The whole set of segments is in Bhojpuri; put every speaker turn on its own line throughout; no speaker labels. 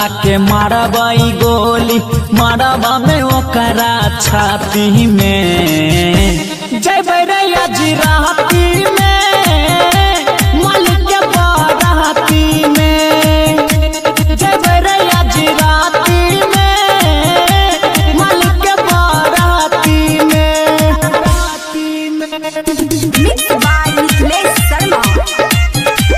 साला के मारबाई गोली मारबा में ओकरा छाती में जय भैरैया जी राती में मालिक के बाराती में जय भैरैया जी राती में मालिक के बाराती में राती में
Mixed by Niklesh Sharma.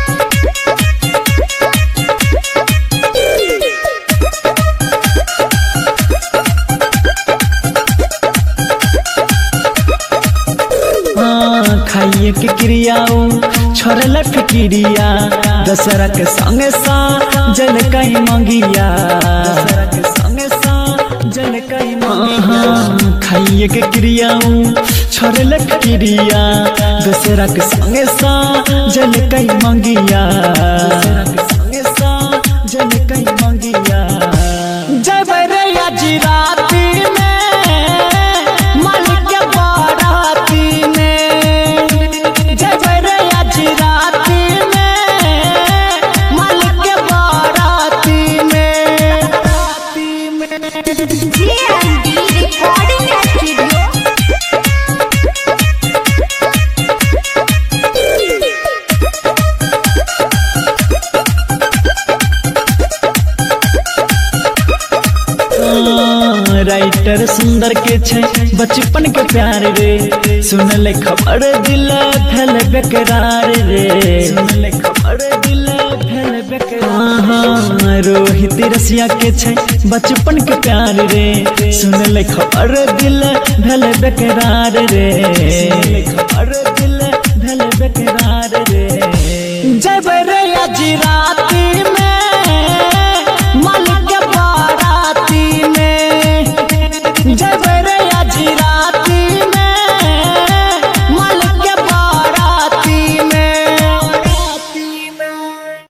हाँ, खाइए के क्रियाओ छोड़ल फिक्रिया दशहरा के संगे सा जल कई मंगिया दशहरा के संगे सा जल कई मंगिया खाइए के क्रियाओ छोड़ल फिक्रिया दशहरा के संगे सा जल कई मंगिया दशहरा के संगे सा जल कई मंगिया जय भैरैया जी राती में मालिक के बाराती में जय भैरैया जी राती में मालिक के बाराती में राती में
JMD Recording Studio.
हाँ, राइटर सुंदर के छै बचपन के प्यार रे सुनले खबर दिल भेल बेकरार रे सुनले खबर दिल भेल बेकरार हाँ, रोहित रसिया के छै बचपन के प्यार रे सुनले खबर दिल भेल बेकरार रे सुनले खबर दिल भेल बेकरार रे जय भैरैया जी रा